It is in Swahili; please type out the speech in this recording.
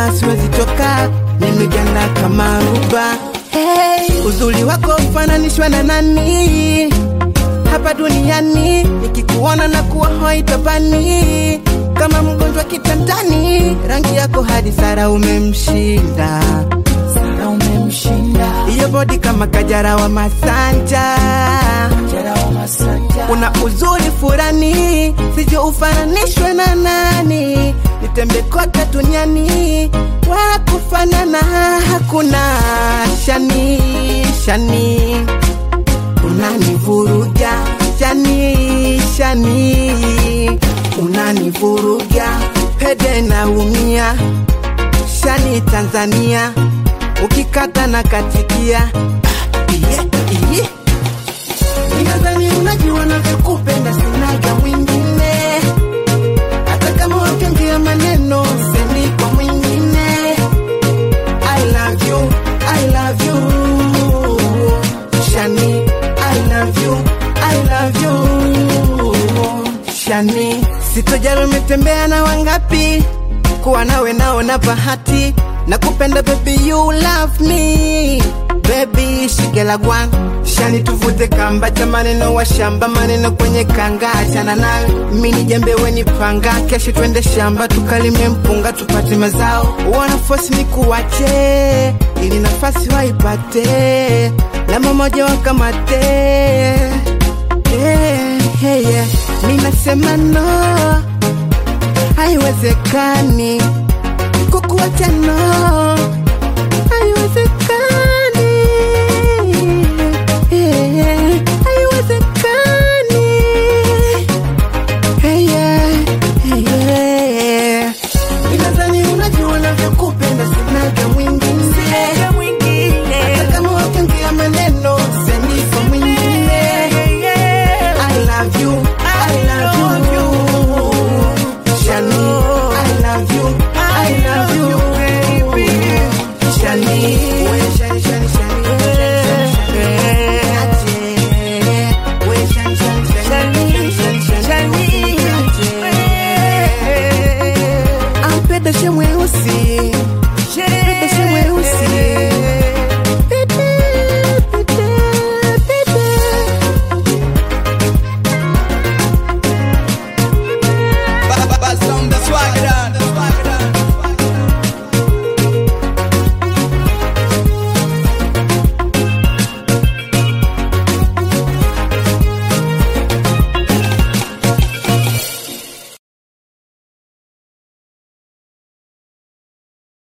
siwezi toka, nimeganda kama ruba. Hey, uzuri wako ufananishwa na nani hapa duniani? Nikikuona na kuwa hoi tabani, kama mgonjwa kitandani. Rangi yako hadi Sara umemshinda, Sara umemshinda. Iyo bodi kama Kajara wa Masanja, Kajara wa Masanja. Una uzuri furani, sijui ufananishwe na nani. Nitembe kote duniani, wa kufanana hakuna. Shani, shani, unanivuruga shani, shani, unanivuruga pede naumia shani Tanzania, ukikata na katikia iye, iye. Ninadhani unajua navyokupenda, sinaga mwingine, hata kama wakiongea maneno semi kwa mwingine. I love you, I love you, Shani. I love you, I love you, Shani. Sitojali umetembea na wangapi, kuwa nawe naona bahati na kupenda baby, you love me baby, shigela gwan shani, tuvute kamba cha maneno wa shamba, maneno kwenye kanga, achana nayo mini jembe weni panga, kesho twende shamba tukalime mpunga tupate mazao, wana force ni kuwache ili nafasi waipate, namba moja wakamate yeah, yeah, yeah. Mi nasema no, haiwezekani kukuacha no